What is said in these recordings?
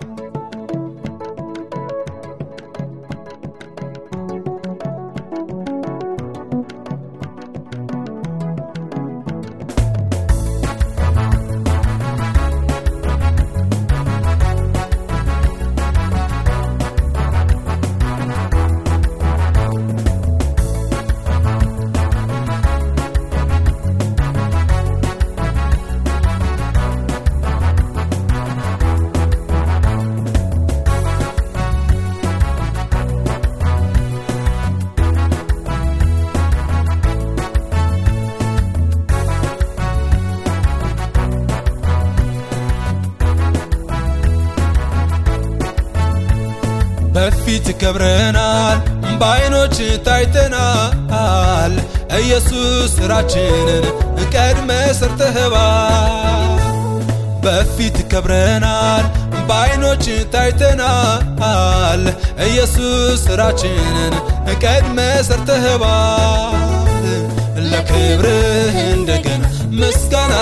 በፊት ከብረናል፣ በዓይኖች ታይተናል። ኢየሱስ ስራችንን ቀድመ ሰርተህባል። በፊት ከብረናል፣ በዓይኖች ታይተናል። ኢየሱስ ስራችንን ቀድመ ሰርተህባል። ለክብርህ እንደገና ምስጋና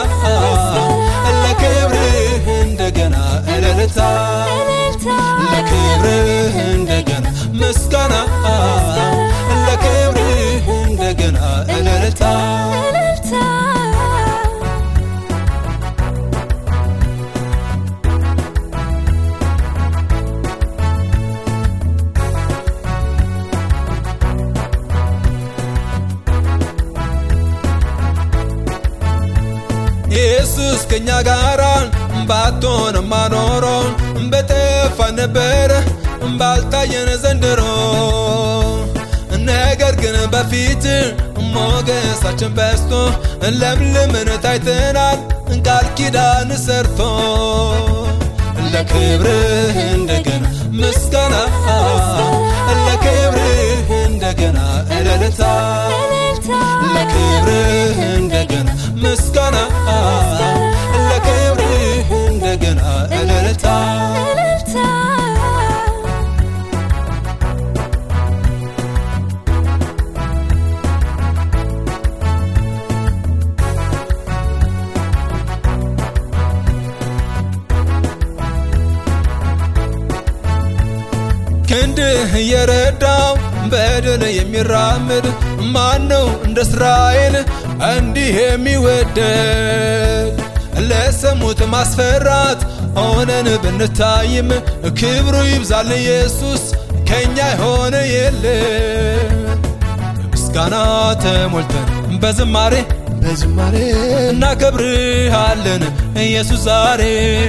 ለክብርህ እንደገና እልልታ ለክብርህ እንደገና ምስጋና ለክብርህ እንደገና እልልታ ኢየሱስ ከኛ ጋራ ባትሆንማ ኖሮ በጠፋ ነበረ ባልታየን ዘንድሮ ነገር ግን በፊት ሞገሳችን በስቶ ለምልምን ታይተናል ቃል ኪዳን ሰርቶ ለክብርህ እንደገና ምስጋና ለክብርህ እንደገና እልልታ ለክብርህ እንደገና ምስጋና ለክብርህ እንደገና እልልታ ክንድህ እየረዳው በድል የሚራምድ ማን ነው እንደ እስራኤል እንዲህ የሚወደድ ለሰሙት ማስፈራት ሆነን ብንታይም ክብሩ ይብዛል ኢየሱስ ከኛ የሆነ የለ ምስጋና ተሞልተን በዝማሬ በዝማሬ እናከብርሃለን ኢየሱስ ዛሬ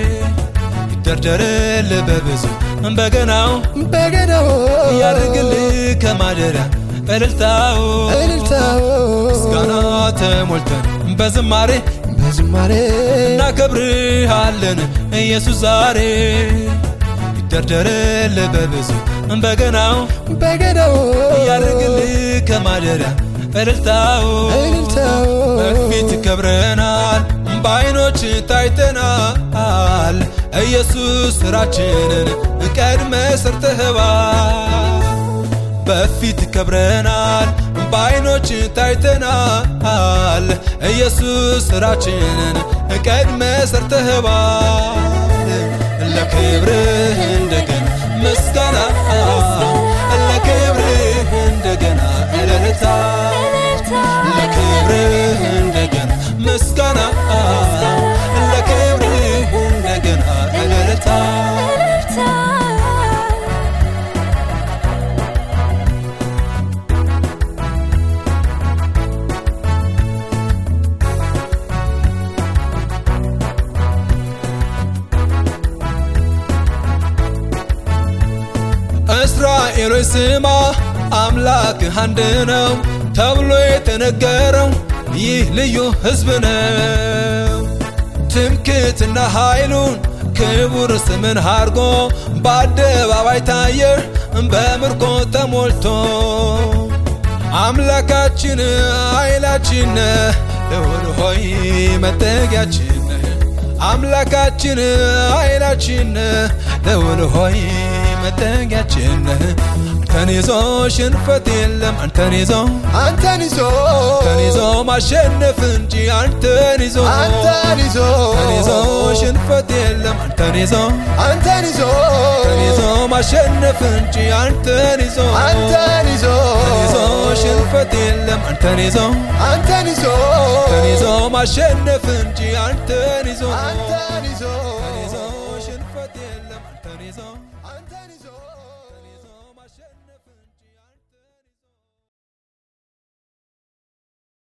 ይደርደርል በብዙ በገናው በገናው ያድርግልህ ከማደሪያ እልልታው እልልታው ምስጋና ተሞልተን በዝማሬ በዝማሬ እናከብርሃለን ኢየሱስ ዛሬ ይደርደርል በብዙ በገናው በገናው ያድርግልህ ከማደሪያ እልልታው እልልታው በፊት ከብረናል፣ በዓይኖች ታይተናል። ኢየሱስ ስራችንን ቀድመ ሰርተህባል። በፊት ከብረናል፣ በዓይኖች ታይተናል። ኢየሱስ ስራችንን ቀድመ ሰርተህባል። ለክብርህ እንደገና ምስጋና ለክብርህ እንደገና እልልታ ለክብርህ እንደገና ምስጋና ለክብርህ እንደገና እልልታ እስራኤሎች ስማ አምላክህ አንድ ነው ተብሎ የተነገረው ይህ ልዩ ሕዝብ ነው። ትምክትና ኃይሉን ክቡር ስምን አርጎ በአደባባይ ታየ በምርኮ ተሞልቶ አምላካችን ኃይላችን ልዑል ሆይ መጠጊያችን አምላካችን ኃይላችን ልዑል ሆይ መጠጊያችን አንተን ይዞ ሽንፈት የለም አንተን ይዞ አንተን ይዞ አንተን ይዞ ማሸነፍ እንጂ አንተን ይዞ አንተን ይዞ አንተን ይዞ ሽንፈት የለም አንተን ይዞ አንተን ይዞ አንተን ይዞ ማሸነፍ እንጂ አንተን ይዞ አንተን ይዞ አንተን ይዞ ሽንፈት የለም አንተን ይዞ አንተን ይዞ አንተን ይዞ ማሸነፍ እንጂ አንተን ይዞ አንተን ይዞ አንተን ይዞ ሽንፈት የለም አንተን ይዞ አንተን ይዞ